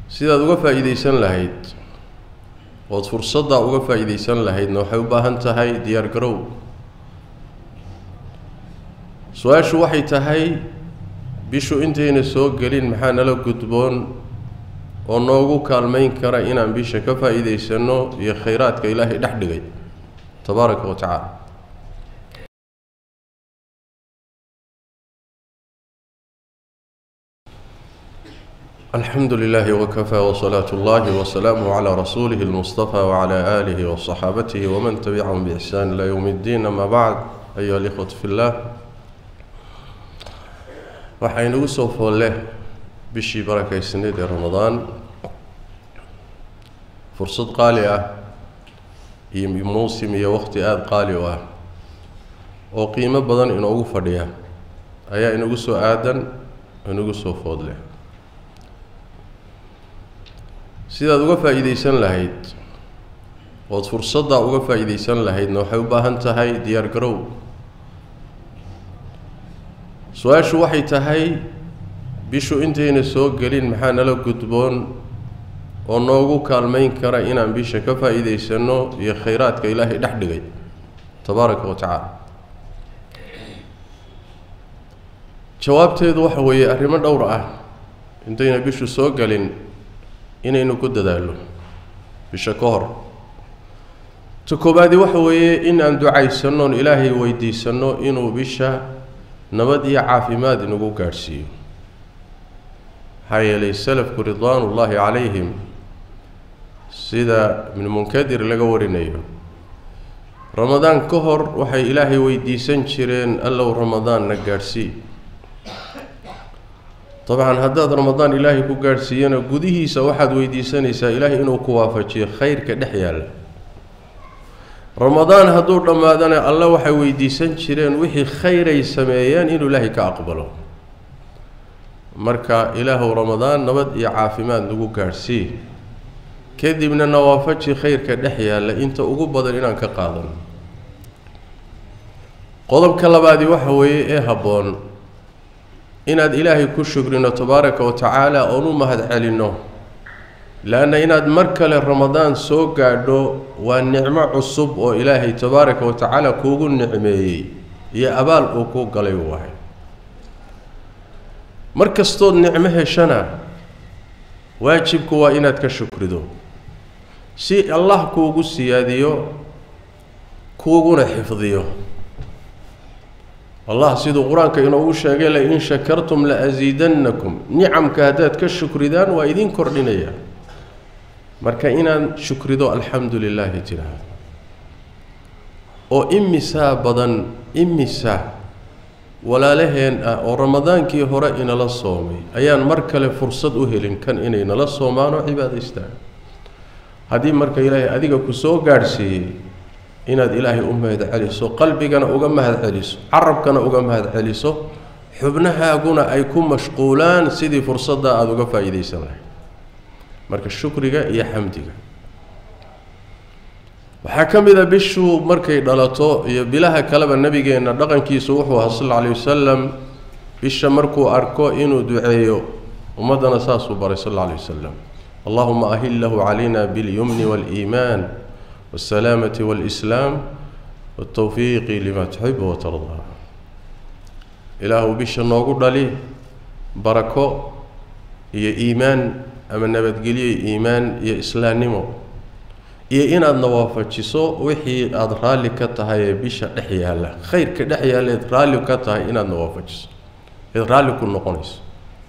sidaad uga faa'iidaysan lahayd ood fursaddaa uga faa'iidaysan lahaydna waxay u baahan tahay diyaar garow su-aashu waxay tahay bishu intayna soo gelin maxaa nala gudboon oo noogu kaalmayn kara inaan bisha ka faa'iidaysanno iyo khayraadka ilaahay dhex dhigay tabaaraka wa tacaala alxamdu lilahi wakafaa wsalaatu اllahi wasalaamuh calaa rasuulihi اlmustafa wcala aalihi waصaxaabatihi waman tabicahum biixsaan ilaa yowm اddiin ama bacd ayuha alikhwatu fi llah waxaa inagu soo foolle bishii barakaysnayd ee ramadaan fursad qaali ah iyo mowsim iyo waqti aada qaali u ah oo qiimo badan inoogu fadhiya ayaa inagu soo aadan inagu soo foodle sidaad uga faa'iidaysan lahayd ood fursaddaa uga faa'iidaysan lahaydna waxay u baahan tahay diyaar garow su-aashu waxay tahay bishu intayna soo gelin maxaa nala gudboon oo noogu kaalmayn kara inaan bisha ka faa'iidaysanno iyo khayraadka ilaahay dhex dhigay tabaaraka wa tacaala jawaabteedu waxa weeye arrimo dhowr ah intayna bishu soo gelin inaynu ku dadaalno bisha ka hor ta koobaadi waxa weeye in aan ducaysannoon ilaahay weydiisanno inuu bisha nabad iyo caafimaad inagu gaadhsiiyo maxaa yeelay salafku ridwaanullaahi calayhim sida ibnu munkadir laga warinayo ramadaan ka hor waxay ilaahay weydiisan jireen allow ramadaanna gaadhsii dabcan haddaad ramadaan ilaahay ku gaadhsiiyana gudihiisa waxaad weydiisanaysaa ilaahay inuu ku waafajiyo khayrka dhex yaalla ramadaan hadduu dhammaadana alle waxay weydiisan jireen wixii khayray sameeyeen inuu ilaahay ka aqbalo marka ilaahuw ramadaan nabad iyo caafimaad nagu gaadhsii kadibna nawaafaji khayrka dhex yaalla inta ugu badan inaan ka qaadano qodobka labaadi waxa weeye ee habboon inaad ilaahay ku shukrino tabaaraka wa tacaala oon u mahad celinno le-anna inaad mar kale ramadaan soo gaadho waa nicmo cusub oo ilaahay tabaaraka wa tacaala kuugu nicmeeyey iyo abaal uu kuu galay waay mar kastood nicmo heshana waajibku waa inaad ka shukrido si allah kuugu siyaadiyo kuuguna xifdiyo allah siduu qur-aanka inoogu sheegay la-in shakartum la asiidannakum nicamka haddaad ka shukridaan waa idiin kordhinaya marka inaad shukrido alxamdu lilaahi tiraahdo oo imisaa badan imisa walaalaheen ah oo ramadaankii hore inala soomay ayaan mar kale fursad u helin kan inay nala soomaan oo cibaadaystaan haddii marka ilaahay adiga ku soo gaadhsiiyey inaad ilaahay u mahad celiso qalbigana uga mahad celiso carabkana uga mahad celiso xubnahaaguna ay ku mashquulaan sidii fursadda aada uga faa'iidaysan lahayd marka shukriga iyo xamdiga waxaa ka mid a bishu markay dhalato iyo bilaha kaleba nebigeenna dhaqankiisu wuxuu ahaa sal alla alay wasalam bisha markuu arko inuu duceeyo ummaddana saasuu baray sal alla alay wasalam allahuma ahillahu calayna biاlyumni waاliimaan waاsalaamati waاlislaam waاtawfiiqi lima tuxibu watardaa ilaahu bisha noogu dhali barako iyo iimaan ama nabadgelyo iyo iimaan iyo islaamnimo iyo inaadna waafajiso wixii aada raalli ka tahay ee bisha dhex yaalla khayrka dhex yaalla eed raalli ka tahay inaadna waafajiso eed raalli ku noqonayso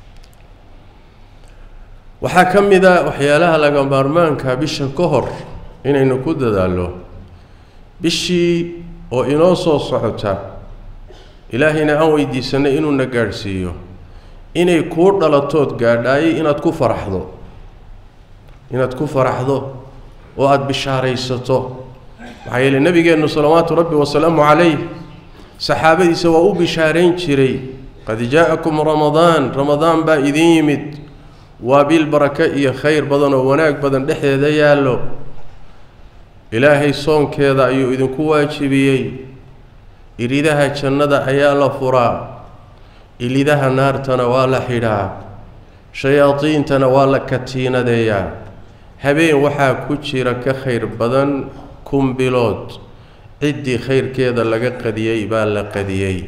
waxaa ka mid a waxyaalaha laga maarmaanka bisha ka hor inaynu ku dadaallo bishii oo inoo soo socota ilaahayna aan weydiisanay inuuna gaadhsiiyo inay kuu dhalatood gaadhaayay inaad ku faraxdo inaad ku faraxdo oo aada bishaaraysato maxaa yeele nebigeennu salawaatu rabbi wasalaamu calayh saxaabadiisa waa u bishaarayn jiray qad jaa-akum ramadaan ramadaan baa idiin yimid waa bil barake iyo khayr badan oo wanaag badan dhexdeeda yaallo ilaahay soonkeeda ayuu idinku waajibiyey iridaha jannada ayaa la furaa ilidaha naartana waa la xidhaa shayaadiintana waa la katiinadeeyaa habeen waxaa ku jira ka khayr badan kun bilood ciddii khayrkeeda laga qadiyey baa la qadiyey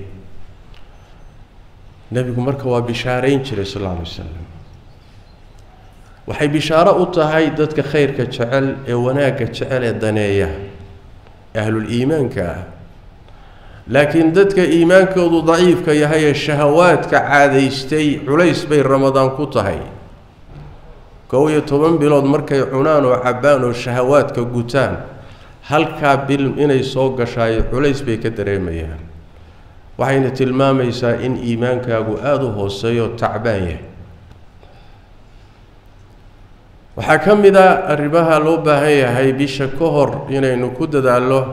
nebigu marka waa bishaarayn jiray sal alla alay wasalam waxay bishaaro u tahay dadka khayrka jecel ee wanaagga jecel ee daneeya ahlul iimaanka ah laakiin dadka iimaankoodu daciifka yahay ee shahawaadka caadaystay culays bay ramadaan ku tahay kow iyo toban bilood markay cunaan oo cabbaan oo shahawaadka gutaan halkaa bil inay soo gashaay culays bay ka dareemayaan waxayna tilmaamaysaa in iimaankaagu aada u hooseeyo tacbaan yahay waxaa ka mid a arrimaha loo baahan yahay bisha ka hor inaynu ku dadaallo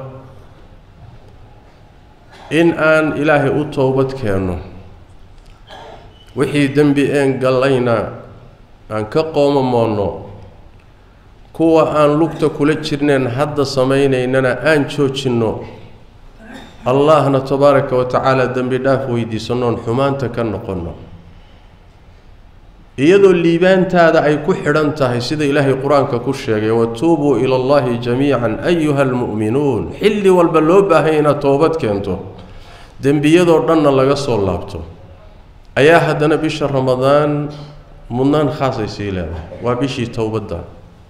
in aan ilaahay u toobad keenno wixii dembi een gallayna aan ka qoomamoonno kuwa aan lugta kula jirneen hadda samaynaynana aan joojinno allahna tabaaraka wa tacaala dembi dhaaf weydiisannoon xumaanta ka noqonno iyadoo liibaantaada ay ku xidhan tahay sida ilaahay qur-aanka ku sheegay watuubuu ila allahi jamiican ayuha almu'minuun xilli walba loo baahanya inaad toobad keento dembiyadoo dhanna laga soo laabto ayaa haddana bisha ramadaan mudnaan khaasay sii leedahay waa bishii towbadda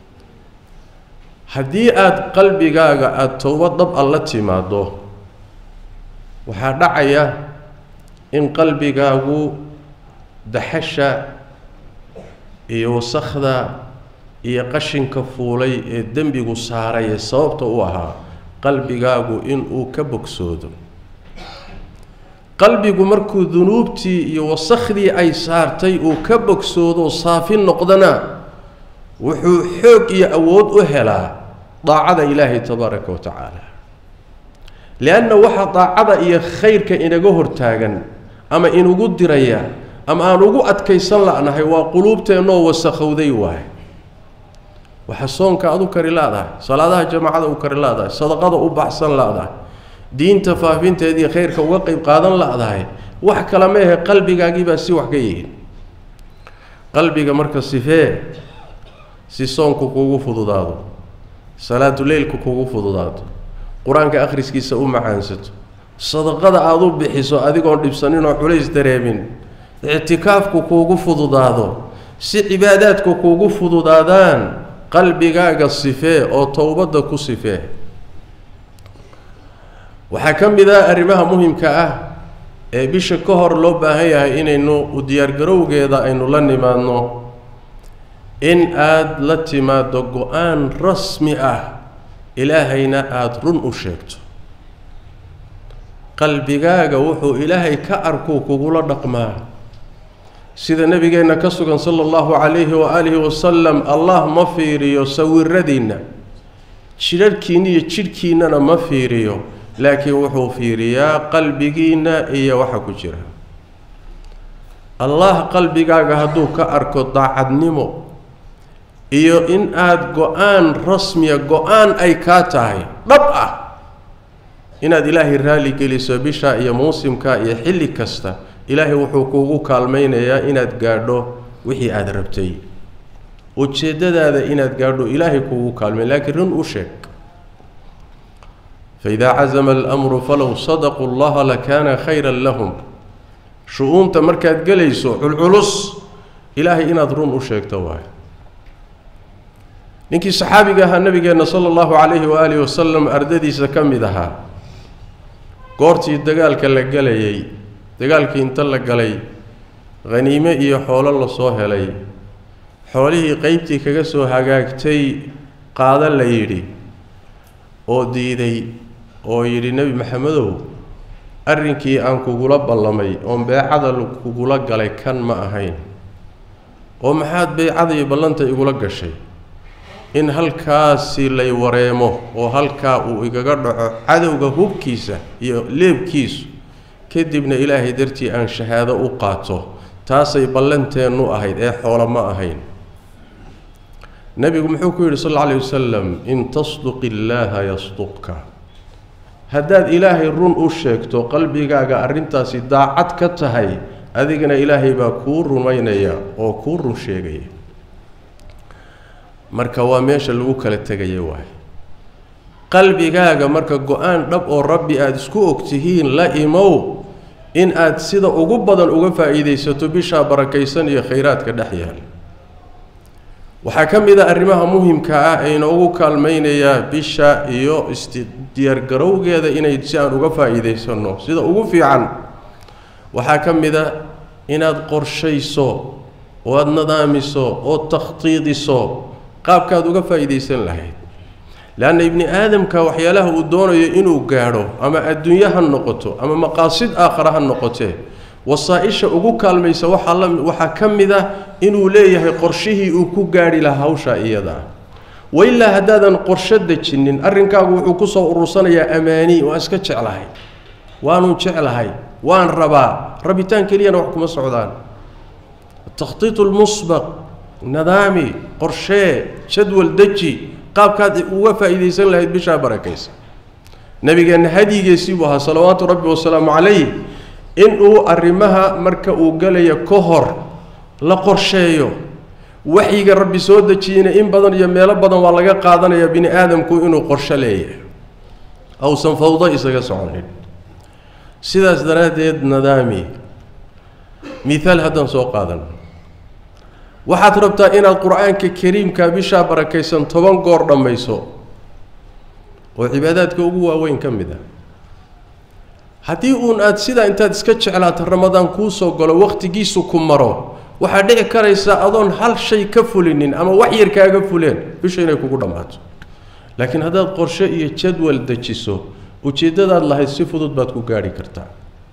haddii aada qalbigaaga aada towbad dhab a la timaado waxaa dhacaya in qalbigaagu daxasha iyo wasakhda iyo qashinka fuulay ee dembigu saaray ee sababta u ahaa qalbigaagu inuu ka bogsoodo qalbigu markuu dunuubtii iyo wasakhdii ay saartay uu ka bogsoodo saafi noqdana wuxuu xoog iyo awood u helaa daacada ilaahay tabaaraka wa tacaala lianna waxaa daacada iyo khayrka inaga hortaagan ama inugu diraya ama aan ugu adkaysan la'nahay waa quluubteennoo wasakhowday waay waxa soonka aad u kari la'dahay salaadaha jamaacada u kari la'dahay sadaqada u baxsan la'dahay diinta faafinteediiyo khayrka uga qeyb qaadan la'dahay wax kale ma ahe qalbigaagiibaa si wax ka yihiin qalbiga marka sifee si soonku kuugu fududaado salaatuleylku kuugu fududaado qur-aanka akhriskiisa u macaansato sadaqada aada u bixiso adigoon dhibsaninoo culays dareemin ictikaafku kuugu fududaado si cibaadaadku kuugu fududaadaan qalbigaaga sifee oo towbadda ku sifee waxaa ka mid ah arrimaha muhimka ah ee bisha ka hor loo baahan yahay inaynu u diyaargarowgeeda aynu la nimaadno in aada la timaado go-aan rasmi ah ilaahayna aada run u sheegto qalbigaaga wuxuu ilaahay ka arkuu kugula dhaqmaa sida nebigeenna ka sugan sala allahu calayhi waaalihi wasalam allah ma fiiriyo sawiradiinna jidharhkiinna iyo jidhkiinnana ma fiiriyo laakiin wuxuu fiiriyaa qalbigiinna iyo waxa ku jira allah qalbigaaga hadduu ka arko daacadnimo iyo in aada go-aan rasmiya go-aan ay kaa tahay dhab ah inaad ilaahay raali geliso bisha iyo muusimka iyo xilli kasta ilaahay wuxuu kuugu kaalmaynayaa inaad gaadho wixii aada rabtay ujeeddadaada inaad gaadho ilaahay kuugu kaalmay laakiin run u sheeg faidaa cazama alamru falow sadaquu llaha lakaana khayran lahum shu-uunta markaad gelayso culculus ilaahay inaad run u sheegto waay ninkii saxaabiga ahaa nabigeenna sala allahu calayhi waaalihi wasalam ardadiisa ka mid ahaa goortii dagaalka la gelayay dagaalkii inta la galay khaniime iyo xoolo lasoo helay xoolihii qeybtii kaga soo hagaagtay qaado la yidhi oo diiday oo yidhi nebi maxamedow arrinkii aan kugula ballamay oon beecada kugula galay kan ma ahayn oo maxaad beecada iyo ballanta igula gashay in halkaasi lay wareemo oo halkaa uu igaga dhaco cadowga hubkiisa iyo leebkiisu kadibna ilaahay dartii aan shahaado u qaato taasay ballanteennu ahayd ee xoolo ma ahayn nebigu muxuu ku yidhi sal alla alayh wasalam in tasduq illaaha yasduqka haddaad ilaahay run u sheegto qalbigaaga arrintaasi daacad ka tahay adigana ilaahay baa kuu rumaynaya oo kuu run sheegaya marka waa meesha lagu kala tegaya waay qalbigaaga marka go-aan dhab oo rabbi aada isku ogtihiin la imow in aad sida ugu badan uga faa'iidaysato bishaa barakaysan iyo khayraadka dhex yaal waxaa ka mid a arrimaha muhimka ah ee inoogu kaalmaynayaa bisha iyo isdiyaargarowgeeda inay si aan uga faa'iidaysanno sida ugu fiican waxaa ka mid a inaad qorshayso oo aada nadaamiso oo takhtiidiso qaabkaad uga faa'iidaysan lahayd leanna ibni aadamka waxyaalaha uu doonayo inuu gaadho ama adduunyo ha noqoto ama maqaasid aakhara ha noqotee wasaa-isha ugu kaalmaysa waxaa la waxaa ka mid ah inuu leeyahay qorshihii uu ku gaadhi lahaa hawshaa iyada ah wailaa haddaadan qorsho dejinin arrinkaagu wuxuu kusoo urursanayaa amaani waan iska jeclahay waanun jeclahay waan rabaa rabitaan keliyana wax kuma socdaan takhtiitu lmusbaq nidaami qorshee jadwal deji qaabkaad uga faa'iidaysan lahayd bishaa barakaysa nabigeenna hadyigiisii buu ahaa salawaatu rabbi wasalaamu calayh inuu arrimaha marka uu galayo ka hor la qorsheeyo waxyiga rabbi soo dejiyeyna in badan iyo meelo badan waa laga qaadanayaa bini aadamku inuu qorsho leeyahay awsan fawdo isaga soconin sidaas daraaddeed nadaami mihaal haddaan soo qaadan waxaad rabtaa inaad qur-aanka kariimka bishaa barakaysan toban goor dhammayso oo cibaadaadka ugu waaweyn ka mid ah haddii uun aada sidaa intaad iska jeclaato ramadaan kuu soo galo wakhtigiisu ku maro waxaa dhici karaysaa adoon hal shay ka fulinin ama wax yar kaaga fuleen bisha inay kugu dhammaato laakiin haddaad qorshe iyo jadwal dejiso ujeeddadaad lahayd si fudud baad ku gaadhi kartaa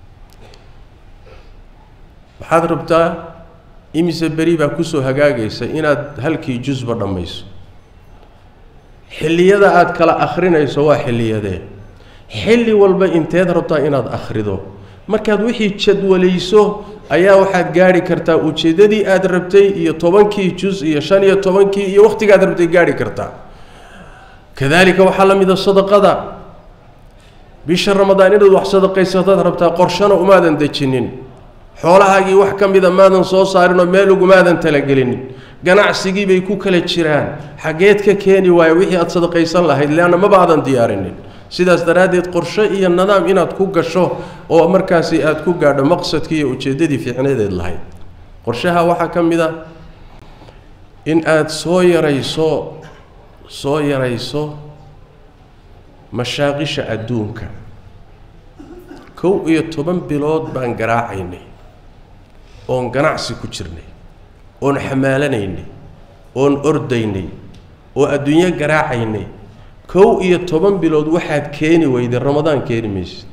waxaad rabtaa imise beri baa kusoo hagaagaysa inaad halkii jusba dhammayso xilliyada aada kala akhrinayso waa xilliyadee xilli walba inteed rabtaa inaad akhrido markaad wixii jadwalayso ayaa waxaad gaadhi kartaa ujeeddadii aada rabtay iyo tobankii jus iyo shan iyo tobankii iyo wakhtigaad rabtay gaadhi kartaa kadaalika waxaa la mida sadaqada bisha ramadaan inaad wax sadaqaysataad rabtaa qorshana umaadan dejinin xoolahaagii wax ka mida maadan soo saarinoo meel ugumaadan talagelinin ganacsigii bay ku kala jiraan xaggeed ka keeni waayo wixii aada sadaqaysan lahayd leanna maba aadan diyaarinin sidaas daraaddeed qorshe iyo nidaam inaad ku gasho oo markaasi aada ku gaadho maqsadkii iyo ujeeddadii fiicnadeed lahayd qorshaha waxaa ka mid a in aada soo yarayso soo yarayso mashaaqisha adduunka kow iyo toban bilood baan garaacaynay oon ganacsi ku jirnay oon xamaalanaynay oon ordaynay oo adduunyo garaacaynay kow iyo toban bilood waxaad keeni weyday ramadaan keeni maysid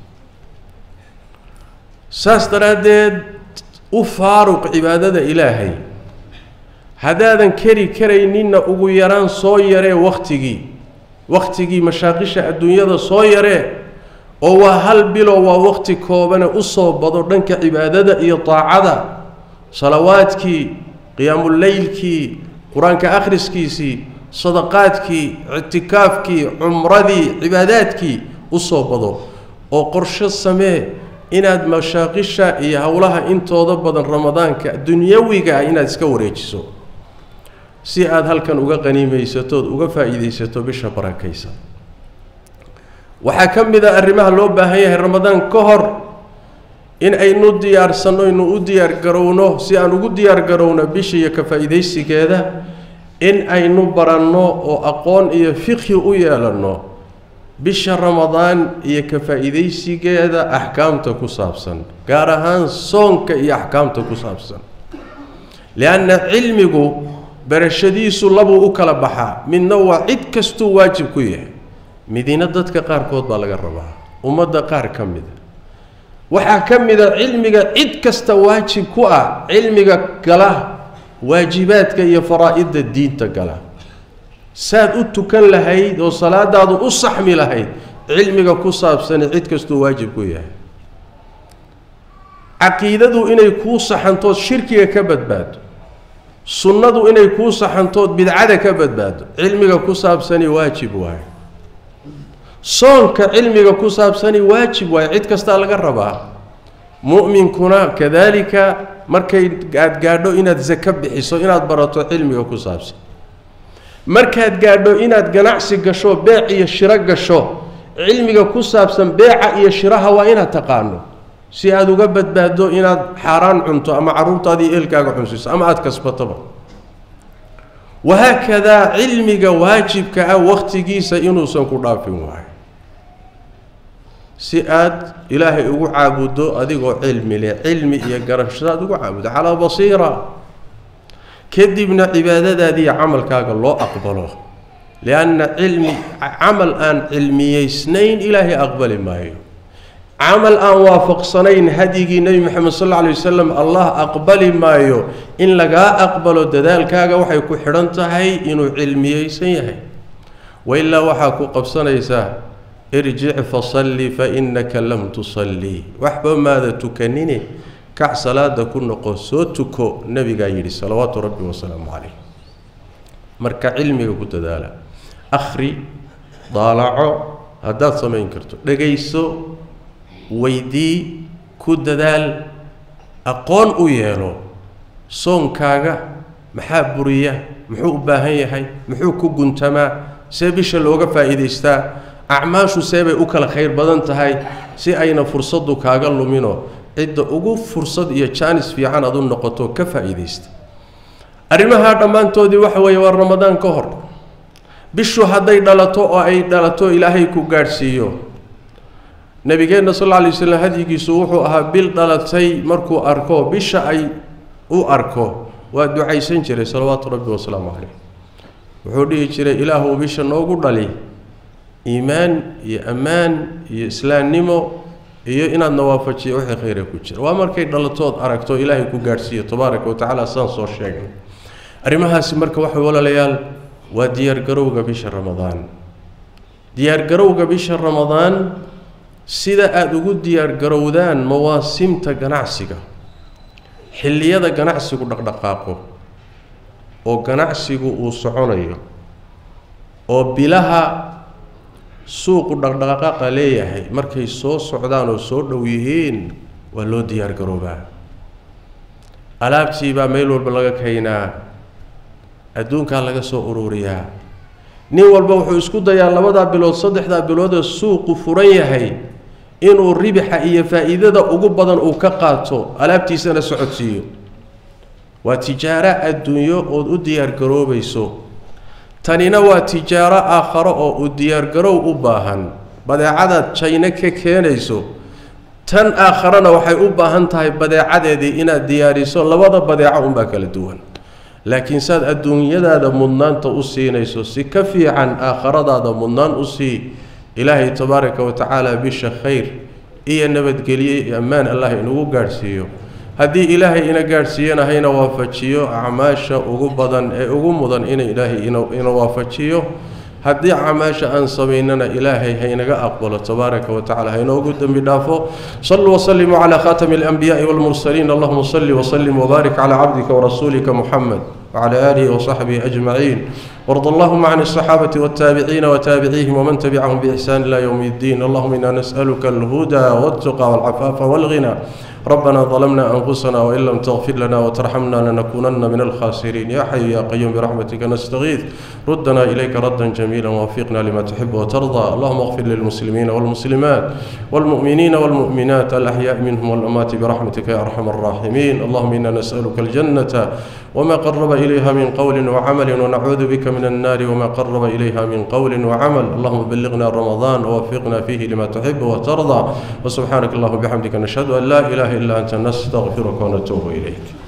saas daraaddeed u faaruq cibaadada ilaahay haddaadan keri karayninna ugu yaraan soo yaree wakhtigii wakhtigii mashaaqisha adduunyada soo yaree oo waa hal bilo waa wakhti koobane u soo bado dhanka cibaadada iyo daacada salawaadkii qiyaamuleylkii qur-aanka akhriskiisii sadaqaadkii ictikaafkii cumradii cibaadaadkii u soo bado oo qorsho samee inaad mashaaqisha iyo howlaha intooda badan ramadaanka dunyawiga ah inaad iska wareejiso si aada halkan uga qaniimaysatood uga faa'iidaysato bisha barakaysa waxaa ka mid a arrimaha loo baahan yahay ramadaan ka hor in aynu diyaarsanno aynu u diyaargarowno si aan ugu diyaargarowno bisha iyo ka faa'iidaysigeeda in aynu baranno oo aqoon iyo fiqhi u yeelanno bisha ramadaan iyo ka faa'iidaysigeeda axkaamta ku saabsan gaar ahaan soonka iyo axkaamta ku saabsan lianna cilmigu barashadiisu labuu u kala baxaa midna waa cid kastuu waajib ku yahay midina dadka qaarkood baa laga rabaa ummadda qaar ka mida waxaa ka mida cilmiga cid kasta waajib ku ah cilmiga gala waajibaadka iyo faraa-idda diinta gala saad u tukan lahayd oo salaadaadu u saxmi lahayd cilmiga ku saabsani cid kastuu waajib ku yahay caqiidadu inay kuu saxantood shirkiga ka badbaado sunnadu inay kuu saxantood bidcada ka badbaado cilmiga ku saabsani waajib waaye soonka cilmiga ku saabsani waajib waaye cid kastaa laga rabaa mu'minkuna kadaalika markay aada gaadho inaad sako bixiso inaad barato cilmiga ku saabsan markaad gaadho inaad ganacsi gasho beec iyo shiro gasho cilmiga ku saabsan beeca iyo shiraha waa inaad taqaano si aada uga badbaaddo inaad xaaraan cunto ama carruurtaadii eelkaaga cunsiso ama aada kasbatoba wahaakadaa cilmiga waajibka ah wakhtigiisa inuusan ku dhaafin waayo si aad ilaahay ugu caabuddo adigoo cilmi leh cilmi iyo garasho aad ugu caabuddo calaa basiira kadibna cibaadadaadii iyo camalkaaga loo aqbalo lianna cilmi camal aan cilmiyeysnayn ilaahay aqbali maayo camal aan waafaqsanayn hadyigii nebi moxamed sal alla alay wasalam allah aqbali maayo in lagaa aqbalo dadaalkaaga waxay ku xidhan tahay inuu cilmiyeysan yahay wailaa waxaa ku qabsanaysaa irjic fasalli fa innaka lam tusallii waxba maada tukanine kac salaada ku noqo soo tuko nebigaa yidhi salawaatu rabbi wasalaamu calayh marka cilmiga ku dadaala akhri daalaco haddaad samayn karto dhegayso weydii ku dadaal aqoon u yeelo soonkaaga maxaa buriya muxuu u baahan yahay muxuu ku guntamaa see bisha looga faa'iidaystaa acmaashu see bay u kala khayr badan tahay si ayna fursaddu kaaga lumino cidda ugu fursad iyo jaanis fiican aad u noqoto ka faa'iidaysta arrimahaa dhammaantoodii waxa weeye waa ramadaan ka hor bishu hadday dhalato oo ay dhalato ilaahay ku gaadhsiiyo nabigeenna sal alla alay slam hadyigiisu wuxuu ahaa bil dhalatay markuu arko bisha ay u arko waa ducaysan jiray salawaatu rabbi wasalaamu caleyh wuxuu dhihi jiray ilaahu bisha noogu dhali iimaan iyo ammaan iyo islaamnimo iyo inaadna waafajiyo wixii khayra ku jira waa markay dhalatood aragto ilaahay ku gaadhsiiyo tabaaraka wa tacaala saan soo sheegnay arrimahaasi marka waxa walaalayaal waa diyaargarowga bisha ramadaan diyaargarowga bisha ramadaan sida aada ugu diyaargarowdaan mawaasimta ganacsiga xilliyada ganacsigu dhaqdhaqaaqo oo ganacsigu uu soconayo oo bilaha suuqu dhaqdhaqaaqa leeyahay markay soo socdaan oo soo dhow yihiin waa loo diyaargaroobaa alaabtii baa meel walba laga keenaa adduunkaa laga soo ururiyaa nin walba wuxuu isku dayaa labadaa bilood saddexdaa biloodee suuqu furan yahay inuu ribixa iyo faa'iidada ugu badan uu ka qaato alaabtiisana socodsiiyo waa tijaaro adduunyo ood u diyaargaroobayso tanina waa tijaaro aakharo oo u diyaargarow u baahan badeecadaad jayno ka keenayso tan aakharana waxay u baahan tahay badeecadeedii inaad diyaariso labada badeeco unbaa kala duwan laakiin saad adduunyadaada mudnaanta u siinayso si ka fiican aakharadaada mudnaan u sii ilaahay tabaaraka wa tacaala bisha khayr iyo nabadgelye iyo ammaan allah inagu gaadhsiiyo haddii ilaahay ina gaadhsiiyana hayna waafajiyo acmaasha ugu badan ee ugu mudan ina ilaahay ina waafajiyo haddii acmaasha aan samaynana ilaahay haynaga aqbalo tabaaraka wa tacala haynoogu dembi dhaafo saluu wasalimuu calaa khaatami alanbiyaai walmursaliin allahuma salli wasalim wbaarik calaa cabdika warasuulika muxamed وعلى آله وصحبه أجمعين وارض اللهم عن الصحابة والتابعين وتابعيهم ومن تبعهم بإحسان إلى يوم الدين اللهم إنا نسألك الهدى والتقى والعفاف والغنى ربنا ظلمنا أنفسنا وإن لم تغفر لنا وترحمنا لنكونن من الخاسرين يا حي يا قيوم برحمتك نستغيث ردنا إليك ردا جميلا ووفقنا لما تحب وترضى اللهم اغفر للمسلمين والمسلمات والمؤمنين والمؤمنات الأحياء منهم والأموات برحمتك يا أرحم الراحمين اللهم إنا نسألك الجنة وما قرب إليها من قول وعمل ونعوذ بك من النار وما قرب إليها من قول وعمل اللهم بلغنا رمضان ووفقنا فيه لما تحب وترضى وسبحانك اللهم وبحمدك نشهد أن لا إله إلا أنت نستغفرك ونتوب إليك